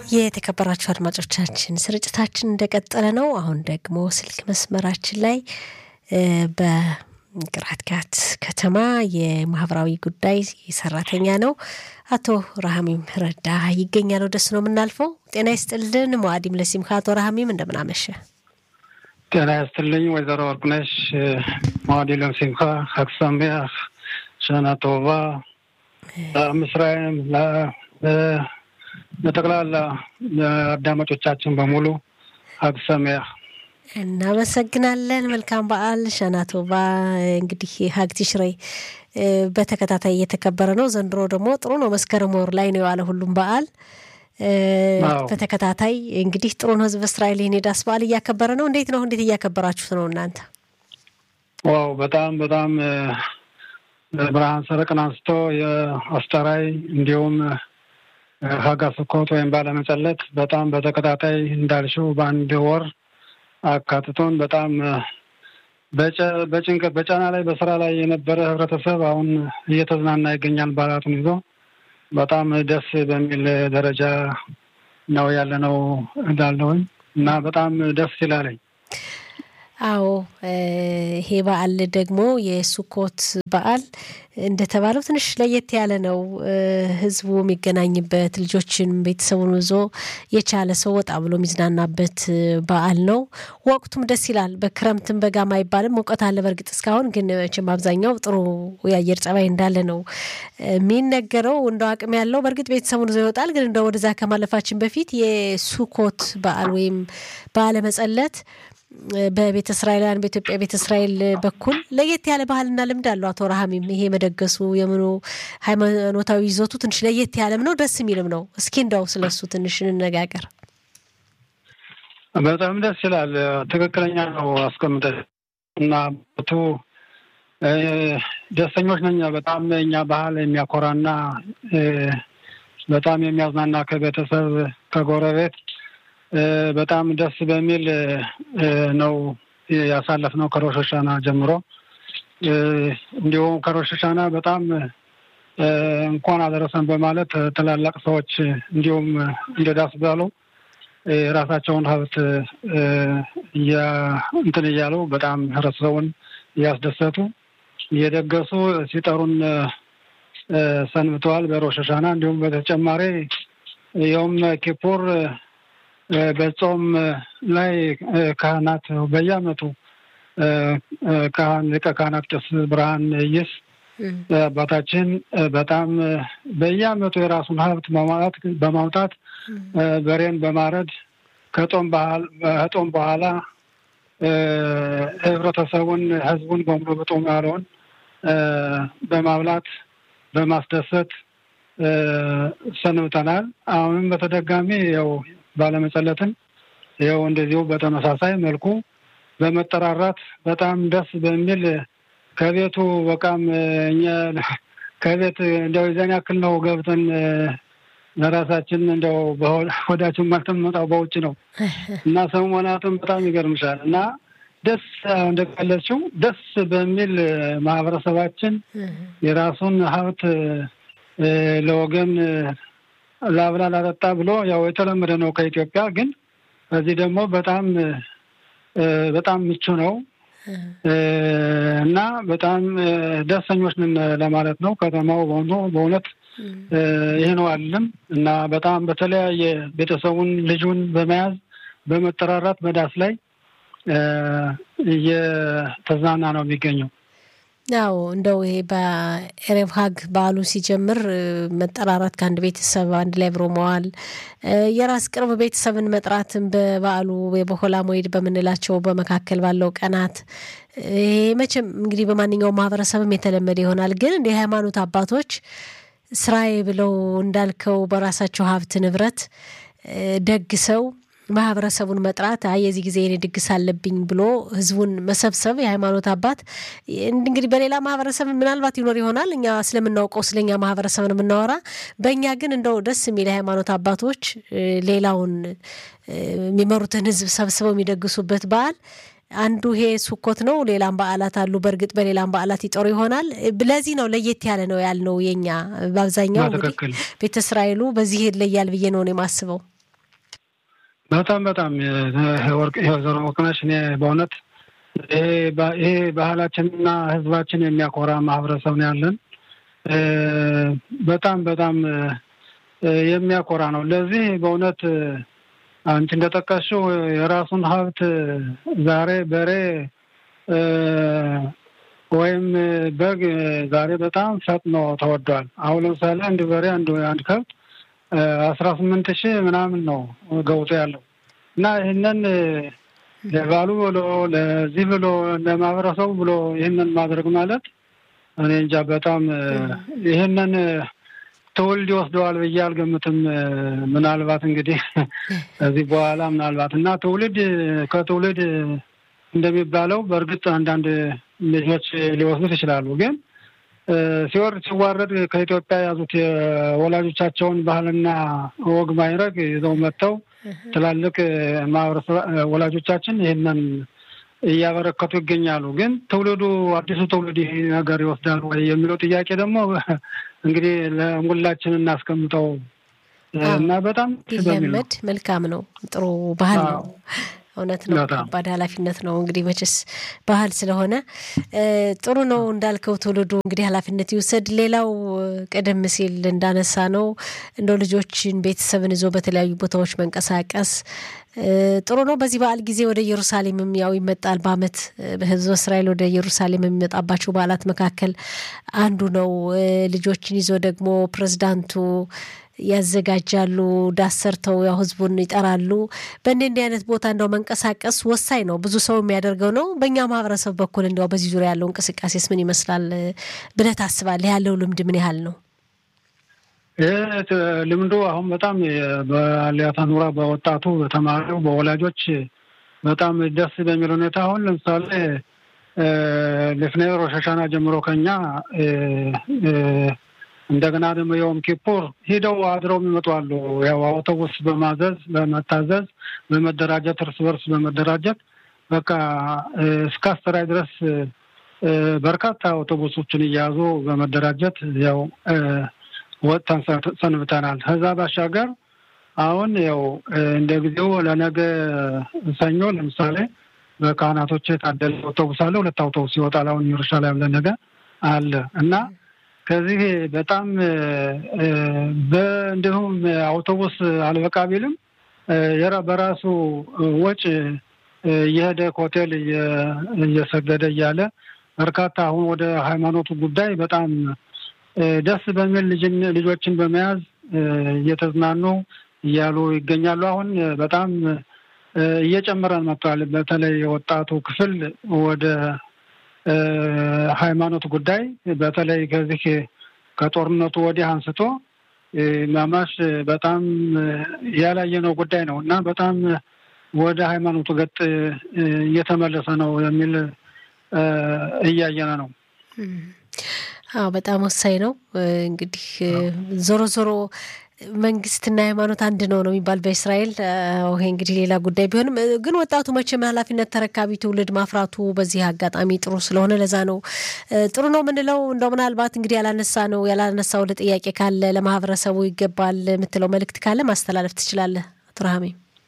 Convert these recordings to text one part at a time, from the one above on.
የተከበራችሁ አድማጮቻችን ስርጭታችን እንደቀጠለ ነው። አሁን ደግሞ ስልክ መስመራችን ላይ በቅራትጋት ከተማ የማህበራዊ ጉዳይ ሰራተኛ ነው አቶ ረሃሚም ረዳ ይገኛል። ወደሱ ነው የምናልፈው። ጤና ይስጥልን መዋዲም ለሲምካ አቶ ረሃሚም እንደምናመሸ። ጤና ይስጥልኝ ወይዘሮ ወርቅነሽ መዋዲ ለሲምካ ሀክሳሚያ ሸና ቶባ ምስራይም በጠቅላላ አዳማጮቻችን በሙሉ ሀግሰሚያ እናመሰግናለን። መልካም በዓል ሸናቶባ። እንግዲህ ሀግ ቲሽሬ በተከታታይ እየተከበረ ነው። ዘንድሮ ደግሞ ጥሩ ነው። መስከረም ወር ላይ ነው የዋለ ሁሉም በዓል በተከታታይ እንግዲህ ጥሩ ነው። ህዝብ እስራኤል ይህን የዳስ በዓል እያከበረ ነው። እንዴት ነው? እንዴት እያከበራችሁት ነው እናንተ? ዋው በጣም በጣም ብርሃን ሰረቅን አንስቶ የአስተራይ እንዲሁም ሀጋ ስኮት ወይም ባለመጸለት በጣም በተከታታይ እንዳልሽው በአንድ ወር አካትቶን በጣም በጭንቀት በጫና ላይ በስራ ላይ የነበረ ህብረተሰብ አሁን እየተዝናና ይገኛል። በዓላቱን ይዞ በጣም ደስ በሚል ደረጃ ነው ያለነው እንዳለውኝ እና በጣም ደስ ይላለኝ። አዎ ይሄ በዓል ደግሞ የሱኮት በዓል እንደተባለው ትንሽ ለየት ያለ ነው። ህዝቡ የሚገናኝበት ልጆችን ቤተሰቡን ይዞ የቻለ ሰው ወጣ ብሎ የሚዝናናበት በዓል ነው። ወቅቱም ደስ ይላል። በክረምትም በጋም አይባልም። ሙቀት አለ በእርግጥ እስካሁን ግን መቼም አብዛኛው ጥሩ የአየር ጸባይ እንዳለ ነው የሚነገረው። እንደው አቅም ያለው በእርግጥ ቤተሰቡን ይዞ ይወጣል። ግን እንደ ወደዛ ከማለፋችን በፊት የሱኮት በዓል ወይም በዓለ መጸለት በቤተ እስራኤላውያን በኢትዮጵያ ቤተ እስራኤል በኩል ለየት ያለ ባህልና ልምድ አለው። አቶ ረሃሚም ይሄ መደገሱ የምኑ ሃይማኖታዊ ይዘቱ ትንሽ ለየት ያለም ነው፣ ደስ የሚልም ነው። እስኪ እንዳው ስለሱ ትንሽ እንነጋገር። በጣም ደስ ይላል። ትክክለኛ ነው አስቀምጠ እና ቱ ደስተኞች ነኛ። በጣም እኛ ባህል የሚያኮራና በጣም የሚያዝናና ከቤተሰብ ከጎረቤት በጣም ደስ በሚል ነው ያሳለፍነው ከሮሽ ሀሻና ጀምሮ። እንዲሁም ከሮሽ ሀሻና በጣም እንኳን አደረሰን በማለት ትላላቅ ሰዎች እንዲሁም እንደ ዳስ ባሉ የራሳቸውን ሀብት እንትን እያሉ በጣም ህብረተሰቡን እያስደሰቱ እየደገሱ ሲጠሩን ሰንብተዋል በሮሽ ሀሻና። እንዲሁም በተጨማሪ የውም ኪፑር በጾም ላይ ካህናት በየዓመቱ ካህን ሊቀ ካህናት ቄስ ብርሃን ይስ አባታችን በጣም በየዓመቱ የራሱን ሀብት በማውጣት በማውጣት በሬን በማረድ ከጦም ከጦም በኋላ ህብረተሰቡን ህዝቡን በሙሉ በጦም ያለውን በማብላት በማስደሰት ሰንብተናል። አሁንም በተደጋሚ ያው ባለመጸለትን ይኸው እንደዚሁ በተመሳሳይ መልኩ በመጠራራት በጣም ደስ በሚል ከቤቱ በቃም እኛ ከቤት እንደው የዛን ያክል ነው ገብተን ለራሳችን እንደው ወዳችን ማልተመጣው በውጭ ነው እና ሰሞናትም በጣም ይገርምሻል እና ደስ እንደገለጽሽው ደስ በሚል ማህበረሰባችን የራሱን ሀብት ለወገን ላብላ ላጠጣ ብሎ ያው የተለመደ ነው ከኢትዮጵያ። ግን በዚህ ደግሞ በጣም በጣም ምቹ ነው እና በጣም ደስተኞች ነን ለማለት ነው። ከተማው በሆኑ በእውነት ይህ ነው አለም እና በጣም በተለያየ ቤተሰቡን ልጁን በመያዝ በመጠራራት በዳስ ላይ እየተዝናና ነው የሚገኘው። ያው እንደው ይሄ በኤሬብ ሀግ በዓሉ ሲጀምር መጠራራት ከአንድ ቤተሰብ አንድ ላይ አብሮ መዋል የራስ ቅርብ ቤተሰብን መጥራትን በበዓሉ የበሆላ ሞይድ በምንላቸው በመካከል ባለው ቀናት ይሄ መቼም እንግዲህ በማንኛውም ማህበረሰብም የተለመደ ይሆናል። ግን እንደ የሃይማኖት አባቶች ስራዬ ብለው እንዳልከው በራሳቸው ሀብት ንብረት ደግሰው ማህበረሰቡን መጥራት አይ የዚህ ጊዜ የኔ ድግስ አለብኝ ብሎ ህዝቡን መሰብሰብ የሃይማኖት አባት እንግዲህ በሌላ ማህበረሰብ ምናልባት ይኖር ይሆናል። እኛ ስለምናውቀው ስለኛ ማህበረሰብን የምናወራ በእኛ ግን እንደው ደስ የሚል የሃይማኖት አባቶች ሌላውን የሚመሩትን ህዝብ ሰብስበው የሚደግሱበት በዓል አንዱ ይሄ ሱኮት ነው። ሌላም በዓላት አሉ። በእርግጥ በሌላም በዓላት ይጠሩ ይሆናል። ለዚህ ነው ለየት ያለ ነው ያልነው። የኛ በአብዛኛው እንግዲህ ቤተ እስራኤሉ በዚህ ይለያል ብዬ ነው የማስበው። በጣም በጣም ወርቅ ወይዘሮ ወርቅነሽ እኔ በእውነት ይሄ ባህላችንና ህዝባችን የሚያኮራ ማህበረሰብ ነው ያለን። በጣም በጣም የሚያኮራ ነው። ለዚህ በእውነት አንቺ እንደጠቀስሽው የራሱን ሀብት ዛሬ በሬ ወይም በግ ዛሬ በጣም ፈጥኖ ተወዷል። አሁን ለምሳሌ አንድ በሬ አንድ አንድ ከብት አስራ ስምንት ሺህ ምናምን ነው ገውቶ ያለው እና ይህንን ለባሉ ብሎ ለዚህ ብሎ ለማህበረሰቡ ብሎ ይህንን ማድረግ ማለት እኔ እንጃ በጣም ይህንን ትውልድ ይወስደዋል ብዬ አልገምትም። ምናልባት እንግዲህ ከዚህ በኋላ ምናልባት እና ትውልድ ከትውልድ እንደሚባለው በእርግጥ አንዳንድ ልጆች ሊወስዱት ይችላሉ። ግን ሲወርድ ሲዋረድ ከኢትዮጵያ የያዙት የወላጆቻቸውን ባህልና ወግ ማይረግ ይዘው መጥተው ትላልቅ ማህበረሰብ ወላጆቻችን ይህንን እያበረከቱ ይገኛሉ። ግን ትውልዱ አዲሱ ትውልድ ይህ ነገር ይወስዳል ወይ የሚለው ጥያቄ ደግሞ እንግዲህ ለሁላችን እናስቀምጠው እና በጣም ቢለመድ መልካም ነው። ጥሩ ባህል ነው። እውነት ነው። ከባድ ኃላፊነት ነው እንግዲህ መቼስ ባህል ስለሆነ ጥሩ ነው እንዳልከው ትውልዱ እንግዲህ ኃላፊነት ይውሰድ። ሌላው ቀደም ሲል እንዳነሳ ነው እንደው ልጆችን ቤተሰብን ይዞ በተለያዩ ቦታዎች መንቀሳቀስ ጥሩ ነው። በዚህ በዓል ጊዜ ወደ ኢየሩሳሌምም ያው ይመጣል። በዓመት በሕዝበ እስራኤል ወደ ኢየሩሳሌም የሚመጣባቸው በዓላት መካከል አንዱ ነው። ልጆችን ይዞ ደግሞ ፕሬዝዳንቱ ያዘጋጃሉ። ዳስ ሰርተው ያው ህዝቡን ይጠራሉ። በእንዲህ እንዲህ አይነት ቦታ እንደው መንቀሳቀስ ወሳኝ ነው። ብዙ ሰው የሚያደርገው ነው። በእኛ ማህበረሰብ በኩል እንዲያው በዚህ ዙሪያ ያለው እንቅስቃሴስ ምን ይመስላል ብለህ ታስባለህ? ያለው ልምድ ምን ያህል ነው? ይህ ልምዱ አሁን በጣም በአሊያታ ኑራ በወጣቱ በተማሪው በወላጆች በጣም ደስ በሚል ሁኔታ አሁን ለምሳሌ ልፍኔ ሮሽ ሀሻና ጀምሮ ከኛ እንደገና ደግሞ የዮም ኪፑር ሂደው አድረው የሚመጡ አሉ። ያው አውቶቡስ በማዘዝ በመታዘዝ በመደራጀት እርስ በርስ በመደራጀት በቃ እስከ አስተራይ ድረስ በርካታ አውቶቡሶችን እየያዙ በመደራጀት ያው ወጥተን ሰንብተናል። ከዛ ባሻገር አሁን ያው እንደ ጊዜው ለነገ ሰኞ ለምሳሌ በካህናቶች የታደለ አውቶቡስ አለ። ሁለት አውቶቡስ ይወጣል። አሁን ኢየሩሳሌም ለነገ አለ እና ከዚህ በጣም እንዲሁም አውቶቡስ አልበቃ ቢልም በራሱ ወጪ እየሄደ ሆቴል እየሰገደ እያለ በርካታ አሁን ወደ ሃይማኖቱ ጉዳይ በጣም ደስ በሚል ልጆችን በመያዝ እየተዝናኑ እያሉ ይገኛሉ። አሁን በጣም እየጨመረን መጥቷል። በተለይ የወጣቱ ክፍል ወደ ሃይማኖት ጉዳይ በተለይ ከዚህ ከጦርነቱ ወዲህ አንስቶ ማማሽ በጣም ያላየነው ጉዳይ ነው እና በጣም ወደ ሃይማኖቱ ገጥ እየተመለሰ ነው የሚል እያየነ ነው። አዎ በጣም ወሳኝ ነው። እንግዲህ ዞሮ ዞሮ መንግስትና ሃይማኖት አንድ ነው ነው የሚባል በእስራኤል። ይሄ እንግዲህ ሌላ ጉዳይ ቢሆንም ግን ወጣቱ መቼም ኃላፊነት ተረካቢ ትውልድ ማፍራቱ በዚህ አጋጣሚ ጥሩ ስለሆነ ለዛ ነው ጥሩ ነው የምንለው። እንደው ምናልባት እንግዲህ ያላነሳ ነው ያላነሳው ለጥያቄ ካለ ለማህበረሰቡ ይገባል የምትለው መልእክት ካለ ማስተላለፍ ትችላለህ አቶ ረሃሜ።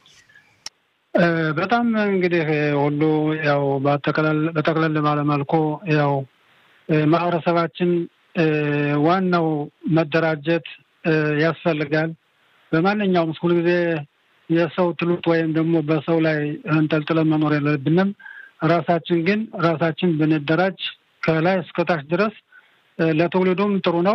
በጣም እንግዲህ ሁሉ ያው በጠቅለል ባለመልኩ ያው ማህበረሰባችን ዋናው መደራጀት ያስፈልጋል። በማንኛውም ሁል ጊዜ የሰው ትሉት ወይም ደግሞ በሰው ላይ እንጠልጥለን መኖር የለብንም። ራሳችን ግን ራሳችን ብንደራጅ ከላይ እስከታች ድረስ ለትውልዱም ጥሩ ነው፣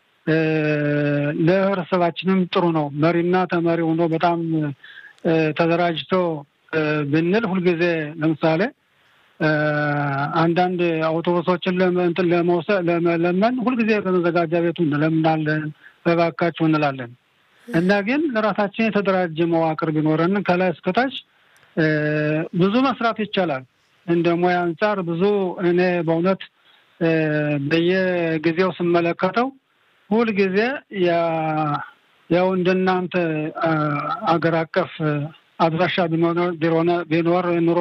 ለህብረተሰባችንም ጥሩ ነው። መሪና ተመሪ ሆኖ በጣም ተደራጅቶ ብንል ሁልጊዜ ለምሳሌ አንዳንድ አውቶቡሶችን ለመውሰድ ለመለመን ሁልጊዜ በመዘጋጃ ቤቱ እንለምናለን፣ በባካችሁ እንላለን እና ግን ለራሳችን የተደራጀ መዋቅር ቢኖረን ከላይ እስከታች ብዙ መስራት ይቻላል። እንደ ሙያ አንጻር ብዙ እኔ በእውነት በየጊዜው ስመለከተው ሁልጊዜ ያው እንደናንተ አገር አቀፍ አድራሻ ቢኖር ኑሮ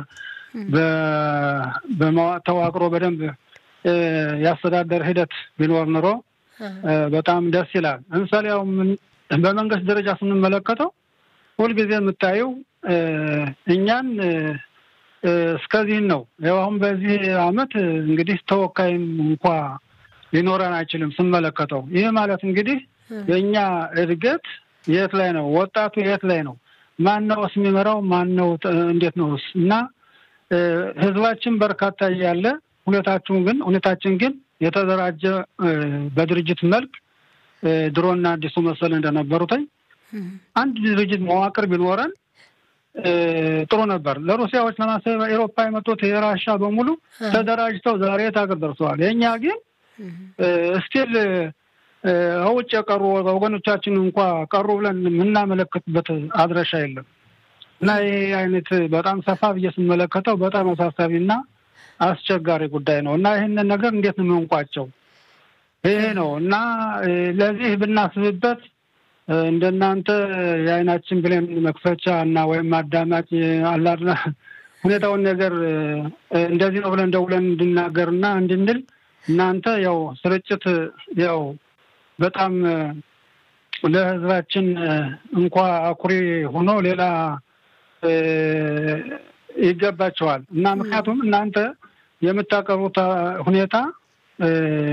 ተዋቅሮ በደንብ የአስተዳደር ሂደት ቢኖር ኑሮ በጣም ደስ ይላል። ለምሳሌ ያው በመንግስት ደረጃ ስንመለከተው ሁልጊዜ የምታየው እኛን እስከዚህን ነው። ያው አሁን በዚህ አመት እንግዲህ ተወካይም እንኳ ሊኖረን አይችልም ስመለከተው። ይህ ማለት እንግዲህ የእኛ እድገት የት ላይ ነው? ወጣቱ የት ላይ ነው? ማን ነውስ የሚመራው? ማን ነው? እንዴት ነውስ? እና ህዝባችን በርካታ እያለ ሁኔታችን ግን ሁኔታችን ግን የተደራጀ በድርጅት መልክ ድሮና አዲሱ መሰል እንደነበሩትኝ አንድ ድርጅት መዋቅር ቢኖረን ጥሩ ነበር። ለሩሲያዎች ለማሰብ ኤሮፓ የመጡት የራሻ በሙሉ ተደራጅተው ዛሬ የት ሀገር ደርሰዋል። የእኛ ግን ስቲል ውጭ የቀሩ ወገኖቻችን እንኳ ቀሩ ብለን የምናመለክትበት አድረሻ የለም እና ይህ አይነት በጣም ሰፋ ብዬ ስመለከተው በጣም አሳሳቢና አስቸጋሪ ጉዳይ ነው እና ይህንን ነገር እንዴት ነው የምንቋጨው? ይሄ ነው እና ለዚህ ብናስብበት እንደናንተ የአይናችን ብሌን መክፈቻ እና ወይም አዳማጭ አላድና ሁኔታውን ነገር እንደዚህ ነው ብለን ደውለን እንድናገርና እንድንል እናንተ ያው ስርጭት ያው በጣም ለሕዝባችን እንኳ አኩሪ ሆኖ ሌላ ይገባቸዋል እና ምክንያቱም እናንተ የምታቀርቡት ሁኔታ